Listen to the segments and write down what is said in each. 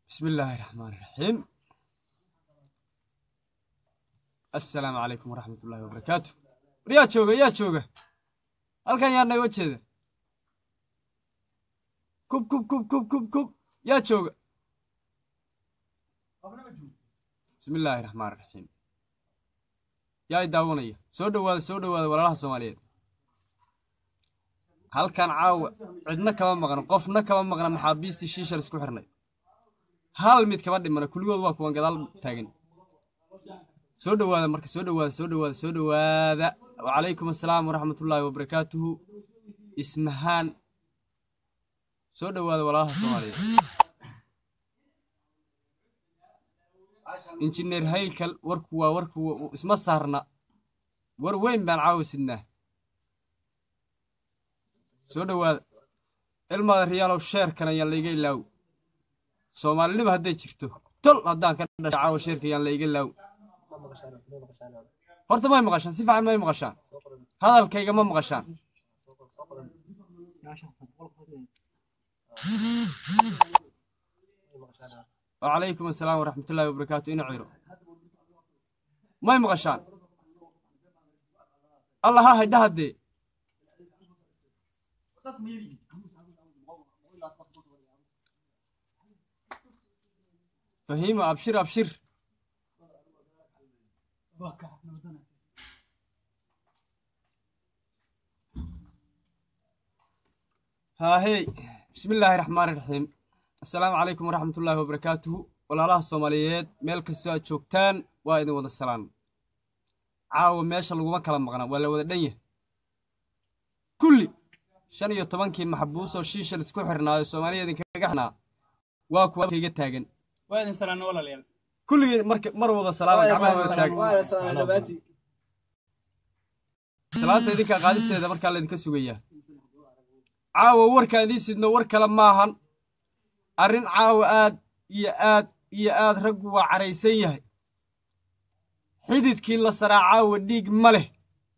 bismi illaahi raxmaan iraxiim assalaamu calaykum waraxmat ullaahi wabarakaatu war yaa jooga yaa jooga halkan yaa naga jeeda kub kub kub kub kub kub yaa jooga bismi illaahi raxmaan iraxiim yaa i daawanaya soo dhowaada soo dhowaada walaalaha soomaaliyeed halkan caawa cidna kama maqno qofna kama maqna maxaabiistii shiishal isku xirnay hal mid kama dhimana kulligood waa kuwan gadaal taagan soo dhowaada marka soo dhowaada soo dhowaada soo dhowaada wacalaykum assalaam waraxmatullaahi wabarakaatuhu ismahaan soo dhowaada walaalaha soomaaliyeed injineer haylkal warku waa warku isma saarna war weyn baan caawa sidnaa soo dhowaada ilmaada riyaalow sheerkan ayaan layga ilaaw soomaalinima hadday jirto tol haddaan ka dhashay caawa sheerka ayaan layga ilaaw horta may maqashaan si fiican may maqashaan hadalkayga ma maqashaan wacalaykum assalaam waraxmatullaahi wabarakaatu ina ciro may maqashaan allah ha haydha haddee fahiimo abshir abshir haahey bismi illaahi raxmaan iraxiim assalaamu calaykum waraxmat ullaahi wabarakaatuhu walaalaha soomaaliyeed meel kastoo aad joogtaan waa idin wada salaan caawa meesha laguma kala maqna waa la wada dhan yahay kulli shan iyo tobankii maxbuus oo shiishal isku xirnaayo soomaaliya idinkaga xirnaa waa kuwa kayga taagan waa idin salaano walaalayaal kulligii marka mar wada salaama gacmaha wada taagan salaanta idinkaa qaadisteeda markaa laydinka sugayaa caawa warkaan idiin sidno war kale maahan arrin caawa aad iyo aad iyo aad raggu waa caraysan yahay xididkii la saraa caawa dhiig ma leh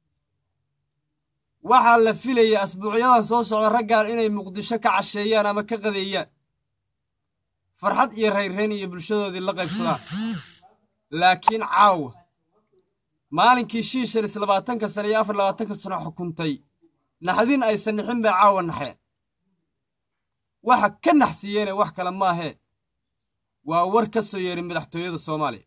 waxaa la filayay asbuucyadan soo socda raggan inay muqdisho ka casheeyaan ama ka qadeeyaan farxad iyo rayrrayn iyo bulshadoodii la qaybsadaan laakiin caawa maalinkii shiishalis labaatanka sano iyo afar labaatanka sano xukuntay naxdin aysan nixin bay caawa naxeen waxa ka naxsiiyeene wax kale maahee waa war ka soo yeeray madaxtooyada soomaaliya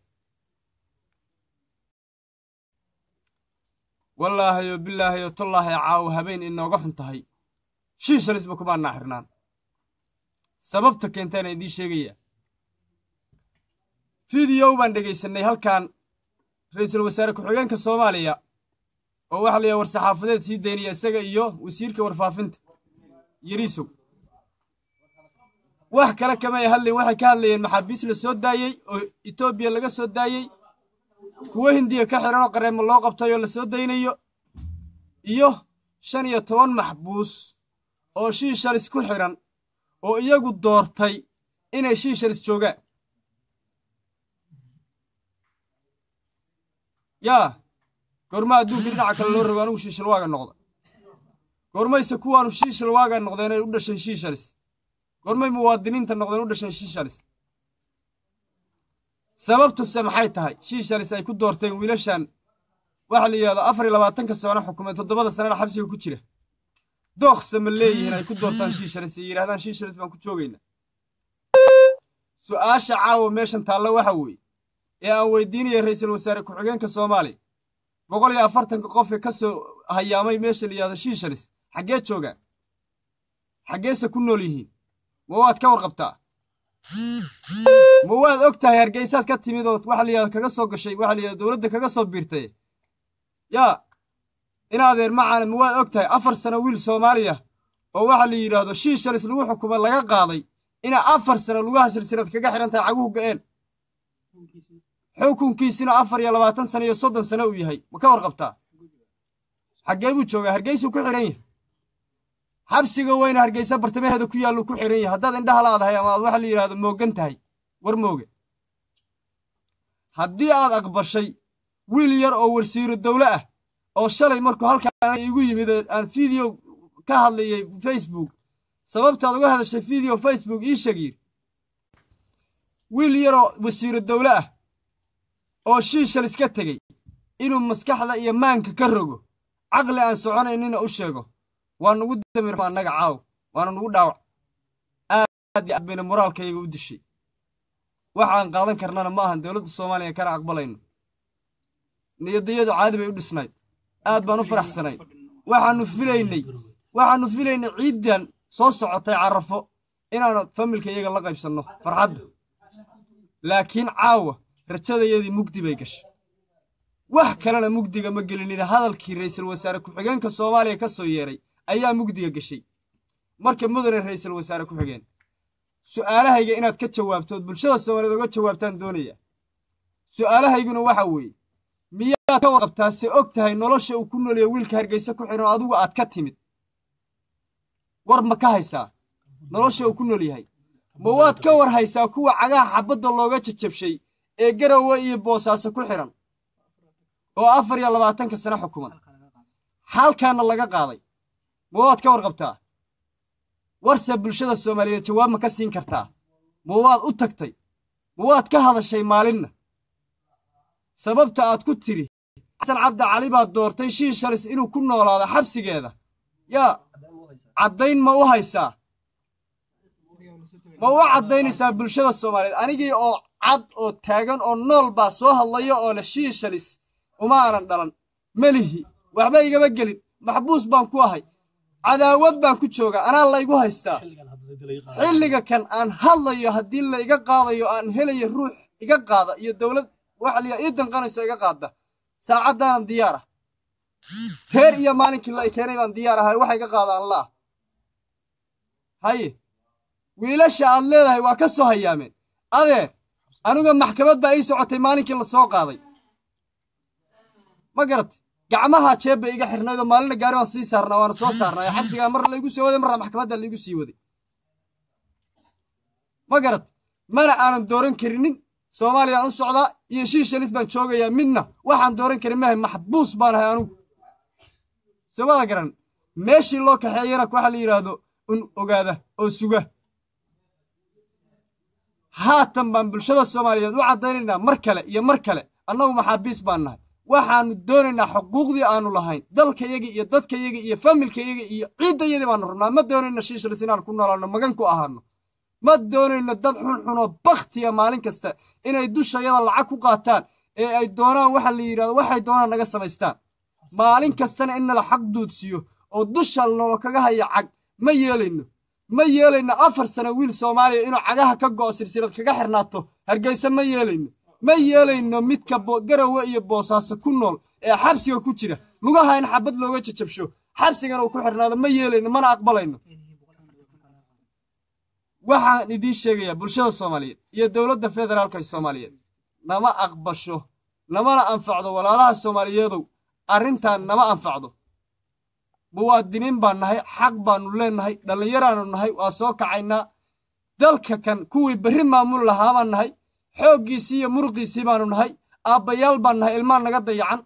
wallaahayo bilaahayo tollaahay caawa habeen inooga xun tahay shiishalisba kumaa naaxirnaan sababta keentaana idiin sheegayaa fideow baan dhegaysannay halkan ra'iisul wasaare ku-xigeenka soomaaliya oo waxa la yidhaha war-saxaafadeed sii daynaya isaga iyo wasiirka warfaafinta yariisow wax kale kamay hadlayn waxay ka hadlayeen maxaabiis la soo daayey oo etoobiya laga soo daayey kuwo hindiya ka xihan oo qareemo loo qabtay oo la soo daynayo iyo shan iyo toban maxbuus oo shiishalis ku xidhan oo iyagu doortay inay shiishalis joogaan yaa goorma adduunka dhinaca kale loo rogo anugu shiishal waaga noqda goormayse kuwaanu shiishal waaga noqdeen ay u dhasheen shiishalis goormay muwaadiniinta noqdeen u dhasheen shiishalis sababtuse maxay tahay shiishalis ay ku doorteen wiilashan waxa la yidhahdo afar iyo labaatanka sano xukumeen toddobada sanana xabsiga ku jira dookse ma leeyihiin ay ku doortaan shiishalis ay yidhahdaan shiishalis baan ku joogaynaa su'aasha caawa meeshan taalla waxa weeye ee aan weydiinaya ra'iisul wasaare ku-xigeenka soomaaliya boqol iyo afartanka qofee ka soo hayaamay meesha la yidhahdo shiishalis xaggee joogaan xaggeese ku nool yihiin ma waad ka warqabtaa ma waad og tahay hargeysaad ka timid oo waxa la yidhahdo kaga soo gashay waxa la yidhahdo dowladda kaga soo biirtay yaa inaadeer macaana ma waad og tahay afar sano wiil soomaaliya oo waxa la yidhaahdo shiishalis lagu xukumay laga qaaday inaa afar sano lugaha silsilad kaga xidhan tahay caguhu ga'een xukunkiisina afar iyo labaatan sano iyo soddon sano uu yahay ma ka warqabtaa xaggee buu joogaa hargeysuu ku xidhan yahay xabsiga weyna hargeysa bartamaheeda ku yaalluu ku xidhan yahay haddaad indhaha laadahay ama aad waxa la yidhahdo moogan tahay war mooge haddii aad aqbashay wiil yar oo warsiiro dawle ah oo shalay markuu halkaan igu yimid aan fideo ka hadlayay facebook sababtaad uga hadashay video facebook ii sheeg yidhi wiil yaroo wasiiro dawle ah oo shiishal iska tegey inuu maskaxda iyo maanka ka rogo caqli aan soconaynina u sheego waa nugu damir annaga caaw waana nugu dhaawac aad iyo aad bayna moraalkayaga u dishay waxaan qaadan karnana ma ahan dowladda soomaaliya kana aqbalayno niyadayadu caadi bay u dhisnayd aad baan u faraxsanayd waxaannu filaynay waxaannu filaynay ciiddan soo socotay carrafo inaanu familka iyaga la qaybsanno farxadda laakiin caawa rajadayadii mugdi bay gashay wax kalena mugdiga ma gelinina hadalkii ra'iisul wasaare ku-xigeenka soomaaliya ka soo yeedhay ayaa mugdiga gashay marka mudane ra'iisul wasaare ku-xigeen su'aalahayga inaad ka jawaabtood bulshada soomaaliyeed oga jawaabtaan doonaya su'aalahayguna waxa weeye miyaad ka warqabtaa se og tahay nolosha uu ku noolyahay wiilka hargeysa ku xidhan oo adigu aad ka timid war ma ka haysaa nolosha uu ku nool yahay ma waad ka war haysaa kuwa cagaha xabadda looga jajabshay ee garowe iyo boosaaso ku xidhan oo afar iyo labaatanka sano xukuman halkaana laga qaaday ma waad ka warqabtaa warse bulshada soomaaliyeed jawaab ma ka siin kartaa ma waad u tagtay ma waad ka hadashay maalinna sababta aad ku tidhi xasan cabdi cali baad doortay shiin shalis inuu ku noolaado xabsigeeda yaa caddayn ma u haysaa ma u caddaynaysaa bulshada soomaaliyeed anigii oo cad oo taagan oo nool baa soo hadlaya oo leh shiin shalis uma aanan dhalan melihi waxba igama gelin maxbuus baan ku ahay cadaawad baan ku joogaa anaa laygu haystaa xilliga kan aan hadlayo haddii la iga qaadayo aan helayo ruux iga qaada iyo dawlad waxa liya ii danqanayso iga qaadda saacaddaanan diyaar ah teer iyo maalinkii la i keenay baan diyaar ahay waxa iga qaadaan la'ah haye wiilasha aad leedahay waa ka soo hayaameen adeer aniga maxkamad baa ii socotay maalinkii la soo qaaday ma garatay gacmaha jeeb bay iga xirnaydoo maalina gaari baan sii saarnaa waana soo saarnaa ee xabsigaa marna laygu soo waday marna maxkamadda laygu sii waday ma garat mana aanan dooran karinin soomaaliyaan u socdaa iyo shii shalis baan joogayaa midna waxaan dooran karin mahay maxbuus baan ahay anugu soomada garan meeshii loo kaxeeyana waxaa la yidhaahdo un ogaada oo suga haatan baan bulshada soomaaliyeed u caddaynaynaa mar kale iyo mar kale annagu maxaabiis baan nahay waxaannu doonaynaa xuquuqdii aannu lahayn dalkayaga iyo dadkayaga iyo familkayaga iyo ciiddayadii baannu rabnaa ma doonayno shiishalis inaan ku noolaanno magan ku ahaanno ma doonayno dad xunxunoo bakhtiya maalin kasta inay dushayada lacag ku qaataan ee ay doonaan waxa la yidhahdo waxay doonaan naga samaystaan maalin kastana in nala xaq duudsiyo oo dusha nolo kaga haya cag ma yeelayno ma yeelayno afar sano wiil soomaaliya inuu cagaha ka go'o silsilad kaga xirnaato hargeysa ma yeelayno ma yeelayno midka garowe iyo boosaaso ku nool ee xabsiga ku jira lugaha in xabad looga jajabsho xabsigana uu ku xirnaado ma yeelayno mana aqbalayno waxaan idiin sheegayaa bulshada soomaaliyeed iyo dowladda federaalka ee soomaaliyeed nama aqbasho namana anfacdo walaalaha soomaaliyeedow arrintan nama anfacdo muwaadiniin baan nahay xaq baannu leennahay dhallinyaraannu nahay waa soo kacaynaa dalka kan kuwii berri maamul lahaa baan nahay xooggiisii iyo muruqiisii baannu nahay aabbayaal baan nahay ilmaan naga dayacan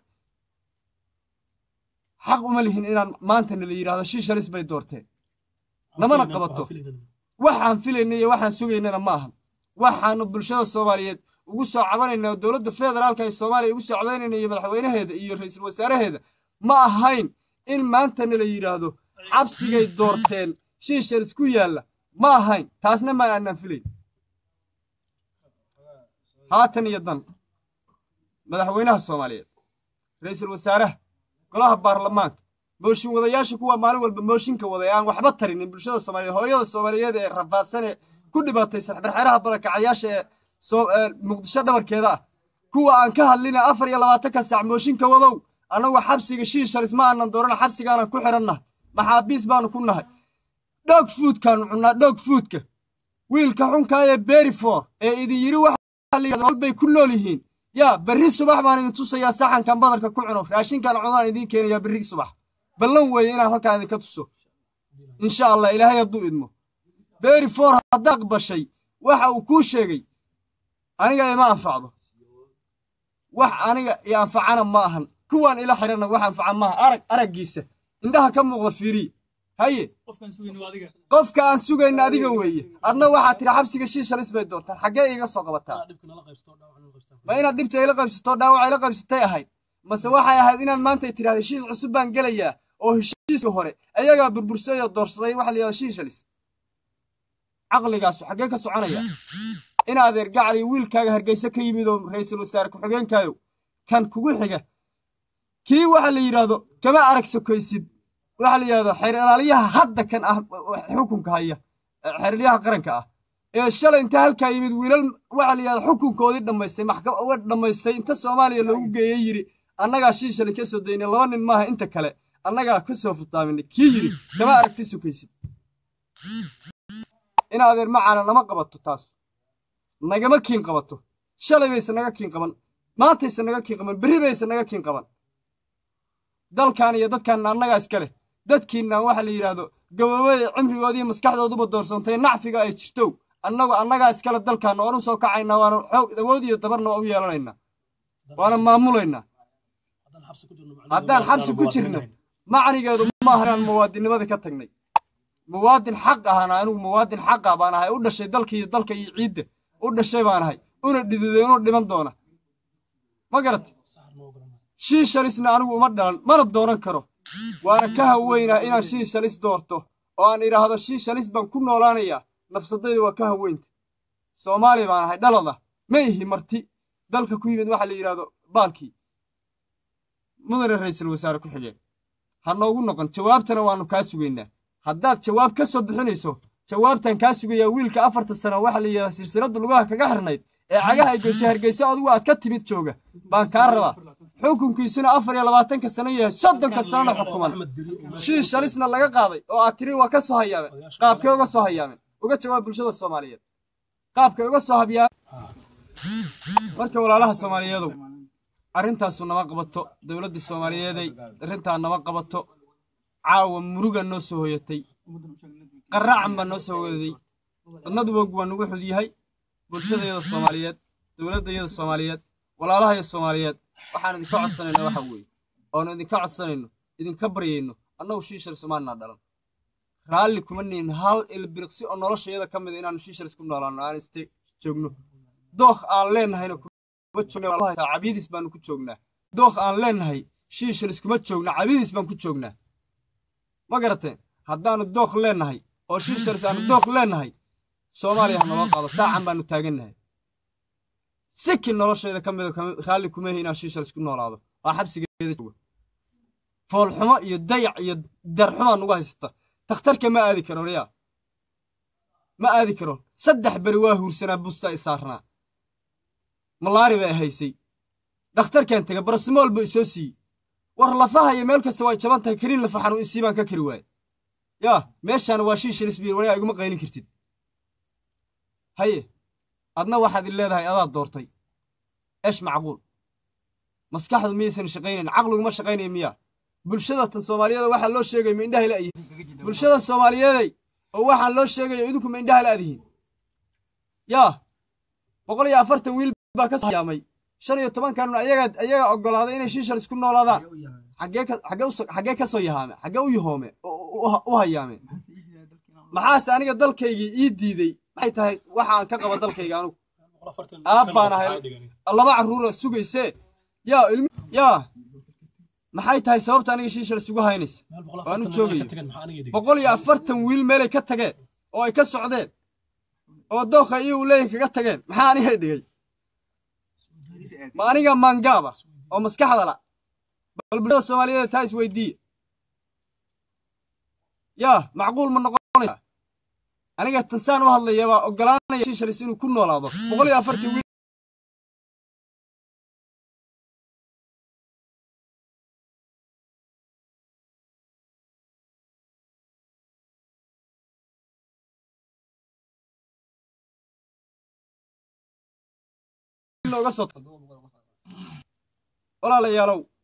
xaq uma lihin inaan maantana la yidhahdo shiishalis bay doorteen namana qabato waxaan filayna iyo waxaan sugaynana ma ahan waxaannu bulshada soomaaliyeed ugu soo cabanaynaa oo dowladda federaalka ee soomaaliya ugu soo cabaynayna iyo madaxweynaheeda iyo ra'iisul wasaaraheeda ma ahayn in maantana la yidhaahdo xabsigay doorteen shiishalis ku yaalla ma ahayn taasna ma aanaan filayn haatan iyo dan madaxweynaha soomaaliyeed ra'iisul wasaaraha golaha baarlamaanka mooshin wadayaasha kuwa maalin walba mooshinka waday aan waxba tarinin bulshada soomaaliyeed hooyada soomaaliyeed ee rafaadsan ee ku dhibaataysan xerxeraha barakacayaasha ee muqdisho dhabarkeeda ah kuwa aan ka hadlina afar iyo labaatanka saac mooshinka wadow annagu xabsiga shiishalis ma aanan doorana xabsigaanan ku xidhannahay maxaabiis baanu ku nahay dhoog fuudkaanu cunnaa dhoog fuudka wiilka xunkaa ee berifor ee idin yidhi waxay ku nool yihiin yaa berri subax baan idin tusayaa saxankan badarka ku cuno raashinkan cunaan idiin keenayaa berri subax ballan weeye inaan halkaan idinka tuso insha allah ilaahay hadduu idmo beri for haddaa aqbashay waxa uu kuu sheegay aniga ima anfacdo wax aniga i anfacana ma ahan kuwaan ila xidhanna wax anfaca maaha arag araggiisa indhaha ka muuqda fiiriya haye qofka aan sugayna adiga weeye adna waxaad tidhi xabsiga shiishalis bay doontaan xaggee iiga soo qabataa ma inaad dhibta ila qaybsatoo dhaawaca ila qaybsatay ahayd mase waxay ahayd inaad maanta tidhahda heshiis cusub baan gelayaa oo heshiiska hore ayagaa burbursay oo doorsaday waxa la yidhahda shiishalis caqligaasu xaggee ka soconaya in adeer gacali wiilkaaga hargeyse ka yimid oo ra'iisul wasaare ku-xigeenkaayo kan kugu xiga kii waxa la yidhaahdo kama arag sokaysid waxa la yidhahdo xeer ilaaliyaha hadda kan ah xukunka haya xeeralyaha qaranka ah ee shalay inta halkaa yimid wiilal waxa la yidhahdo xukunkoodii dhammaystay maxkamad dhammaystay inta soomaaliya loogu geeyey yidhi annagaa shiishalay ka soo daynay laba nin maaha inta kale annagaa ka soo futaaminay kii yidhi kama aragti sokaysid in adeer macaana nama qabato taas nagama kiin qabato shalay bayse naga kiin qaban maantayse naga kiin qaban berri bayse naga kiin qaban dalkan iyo dadkaanna annagaa iska leh dadkiinna waxa la yidhaahdo gaboobada cimrigoodiiyo maskaxdooduba doorsantay nacfiga ay jirtow annagu annagaa iskale dalkaanna waan u soo kacaynaa waana xoog awood iyo dabarna waa u yeelanaynaa waana maamulaynaa haddaan xabsi ku jirno macnigeedu ma aha inaan muwaadinnimada ka tagnay muwaadin xaq ahana anigu muwaadin xaqa baan ahay u dhashay dalka iyo dalka iyo ciidda u dhashay baan ahay una dhididay inuu dhiman doona ma garat shiishalisna anigu uma dhalan mana doonan karo waana ka haweynaa inaan shiishalis doorto oo aan idhaahdo shiishalis baan ku noolaanayaa nafsadayda waa ka haweynta soomaali baan ahay dhalada ma ihi marti dalka ku yimid waxa la yidhahdo baalkii mudane ra'iisul wasaare ku xigeen ha noogu noqon jawaabtana waannu kaa sugaynaa haddaad jawaab ka soo bixinayso jawaabtan kaa sugayaa wiilka afarta sano waxa la yidhahdaa silsiladdu lugaha kaga xirnayd ee cagaha ay goysay hargeyso adigu aad ka timid jooga baan kaa rabaa xukunkiisuna afar iyo labaatanka sano yahay soddonka sanona xukuman shiis shalisna laga qaaday oo aad tiri waa ka soo hayaameen qaabkay uga soo hayaameen uga jawaab bulshada soomaaliyeed qaabkay uga soo habyaa marka walaalaha soomaaliyeedow arrintaasu nama qabato dowladda soomaaliyeeday arrintaa nama qabato caawa muruga noo soo hoyatay qaraacan baa noo soo hoyaday dadnadu wog waa nugu xud yahay bulshadayada soomaaliyeed dowladdayada soomaaliyeed walaalahaya soomaaliyeed waxaan idinka codsanayna waxa weeye oonu idinka codsanayno idinka baryayno annagu shiishar somaalinnaa dhalan raalli kuma nihin hal ilbiriqsi oo noloshayada ka mida inaanu shiisharis ku noolaanno aan iste joogno dookh aan leennahayna cabiidis baanu ku joognaa dookh aan leennahay shiisharis kuma joogna cabiidis baan ku joognaa ma garateen haddaannu dookh leennahay oo shiisharis aanu dookh leennahay soomaaliya ha naloo qaado saacan baanu taagannahay siki noloshayda ka mida raalli kumahi inaan shiisharis ku noolaado waa xabsigeeda jooga foolxumo iyo dayac iyo darxumaa nugu haysata takhtarka ma aadi karo riyaa ma aadi karo saddex beri waa huursanaa busta i saarnaa malaari bay haysay dhakhtarkan tega barasimool buu isoo siiyey war lafahaya meel kasta way jaban tahay kariin lafa xanuun isii baan ka kari waaye yaa meeshaana waa shiishalis biir waligaa iguma qaylin kartid haye adna waxaad i leedahay adaad doortay eesh macquul maskaxdu miyaysan shaqaynayn caqliguma shaqaynaya miyaa bulshada tan soomaaliyeeda waxaa loo sheegaya ma indhaha la yihiin bulshada soomaaliyeeday oo waxaan loo sheegayo idinku ma indhaha la adihiin yaa boqol iyo afartan wiil baa ka soo hayaamay shan iyo tobankanun ayagaa ayagaa oggolaaday inay shiishalis ku noolaadaan xaggee ka xaggee us xaggee ka soo yahaame xaggee u yahoome u hayaameen maxaase aniga dalkaygii ii diidey maxay tahay waxaan ka qaba dalkayga anugu aab baan ahay laba carruura sugaysee yaa ilmi yaa maxay tahay sababta aniga shiishalis ugu haynaysa waanu joogayo boqol iyo afartan wiil meelay ka tageen oo ay ka socdeen oo dookha iyo uu leeyahay kaga tageen maxaa aniga dhigay ma aniga maangaaba oo maskaxda la bal bulshada soomaaliyeed taa isweydiiye yaa macquul ma noqonaysa aniga tansaan u hadlaya baa oggolaanaya shiishalis inuu ku noolaado boqol iyo afartan wiil walaalayaalow